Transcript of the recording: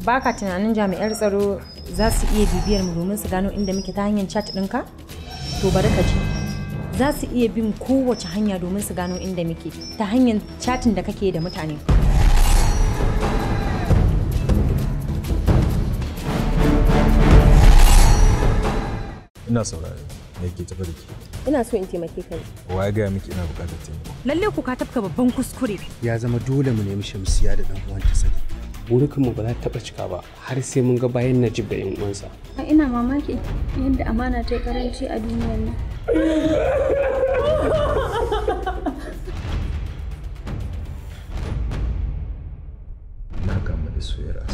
baka tunanin jami'ar tsaro za su iya bibiyar mu domin su gano inda muke ta hanyar chat ɗinka to bari ka ji za su iya bin kowace hanya domin su gano inda muke ta hanyar chatin da kake da mutane ina saurare me ke tafi da ke ina so in taimake ka wa ya gaya miki ina bukatar taimako lalle ku ka tafka babban kuskure ya zama dole mu nemi shamsiya da dan uwanta sani burukanmu ba za ta taɓa cika ba har sai mun ga bayan najib da yan uwansa ina mamaki yadda amana ta yi karanci a duniyar nan na kama da soyayya